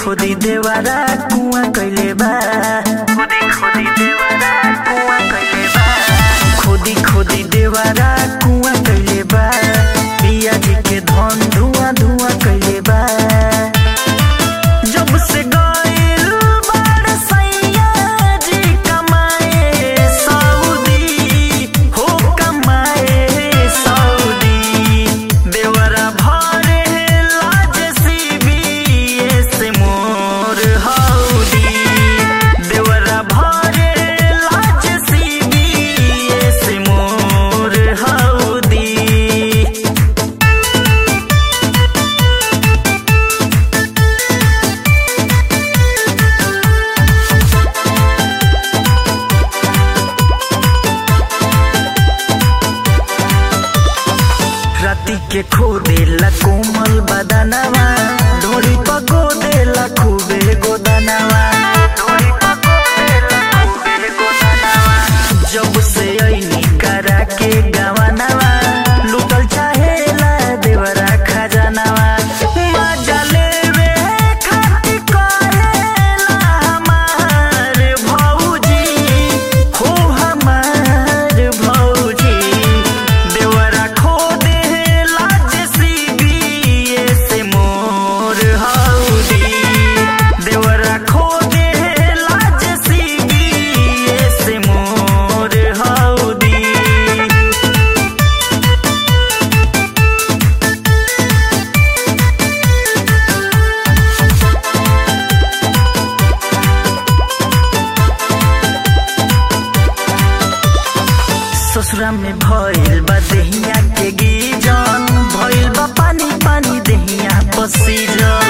खोदी देवारा कुआ कइले बा खोदी खोदी देवारा कुआ कइले बा खोदी खोदी देवारा कुआ कइले बा पिया जी के धन धुआं धुआं कइले बा जब से गइल बाड़ सैया जी कमाए सऊदी हो कमाए सऊदी देवरा भरे लाज सीबीएस मोर हौदी देवरा भरे लाज सीबीएस मोर हौदी राती के खो देला कोमल बदनवा डोरी पगो देला खूबे गोदनवा डोरी पगो देला खूबे गोदनवा जब से ऐनी करा के गवनवा लुटल चाहेला देवरा खजानवा मजा लेवे खातिर कहेला हमार भौजी हो हमार भौजी देवरा खो देला जेसीबीएस मोर हौदी देवरा खो देला जेसीबीएस मोर हौदी ससुरा में भइल बा देहिया के गीजन भइल बा पानी पानी देहिया पसीजन